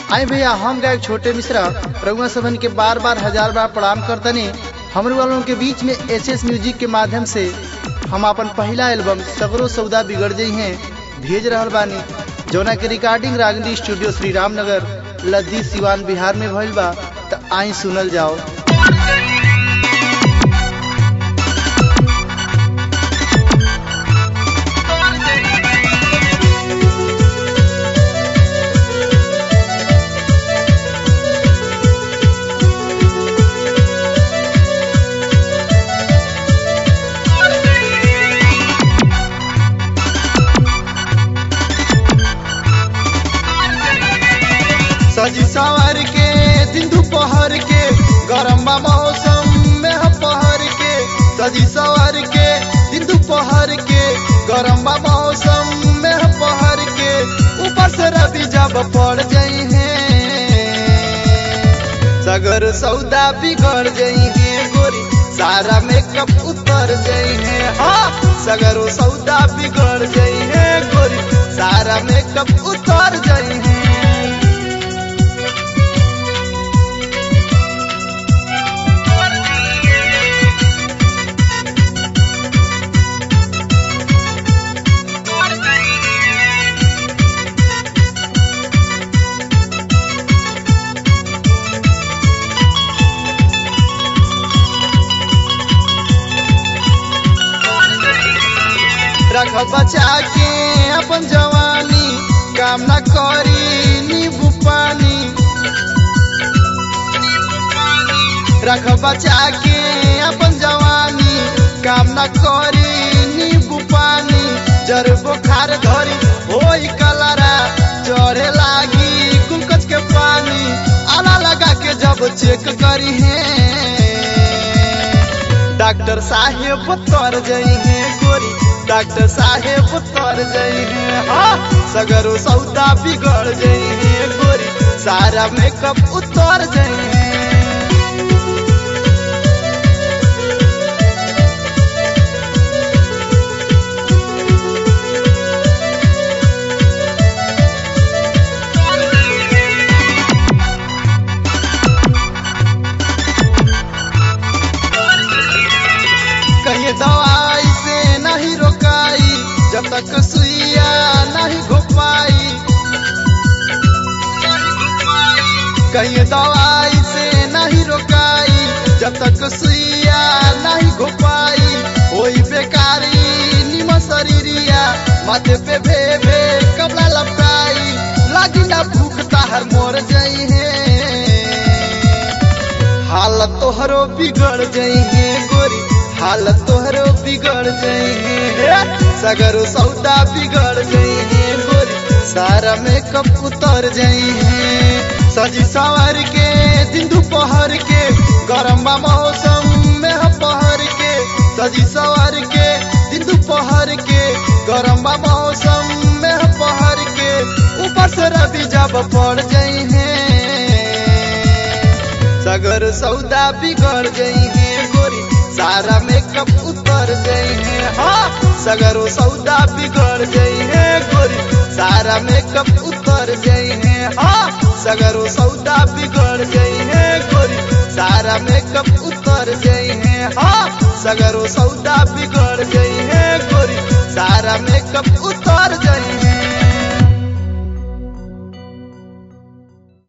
आई भैया हम गायक छोटे मिश्रा रघुआ सभन के बार बार हजार बार प्रणाम करतनी हमरे वालों के बीच में एस एस म्यूजिक के माध्यम से हम अपन पहला एल्बम सगरो सौदा बिगड़ गई हैं भेज रहल बानी जौना के रिकॉर्डिंग रागनी स्टूडियो श्री रामनगर लद्दी सिवान बिहार में भइल बा त आई सुनल जाओ सजी सवार के दिन दोपहर के गरम बा मौसम में ह पहर के सजी सवार के दिन दोपहर के गरम बा मौसम में ह पहर के ऊपर से रवि जब पड़ जाई है सगर सौदा बिगड़ जाई है गोरी सारा मेकअप उतर जाई है हाँ सगरो सौदा बिगड़ जाई है गोरी सारा मेकअप उतर जाई है रख बचा के अपन जवानी काम न करी नींबू पानी रख बचा के अपन जवानी काम न करी नींबू पानी जर बुखार धरी होई कलरा चढ़े लागी गुलकच के पानी आला लगा के जब चेक करी है डॉक्टर साहेब तर जई है गोरी डॉक्टर साहेब तर जई है हाँ सगरो सौदा बिगड़ जई है गोरी सारा मेकअप उतर जई है कहीं दवाई से नहीं रोकाई जब तक सुइया नहीं घोपाई कहीं दवाई से नहीं रोकाई जब तक सुइया नहीं घोपाई होई बेकारी निम शरीरिया माथे पे भे भे कपड़ा लपटाई लागी ना भूख ताहर मोर जाई है हालत तोहरो बिगड़ जाई है गोरी हालत तोहरो बिगड़ जाई है सगरो सौदा बिगड़ जाई है गोरी सारा मेकअप उतर जाई है सजी सवार के दिन दोपहर के गरम बा मौसम में ह पहर के सजी सवार के दिन दोपहर के गरम बा मौसम में ह पहर के ऊपर से रवि जब पड़ जाई है सगर सौदा बिगड़ गई है गोरी सारा मेकअप उतर गई है हाँ सगरो सौदा बिगड़ गई है गोरी सारा मेकअप उतर गई है हाँ सगरो सौदा बिगड़ गई है गोरी सारा मेकअप उतर गई है हाँ सगरो सौदा बिगड़ गई है गोरी सारा मेकअप उतर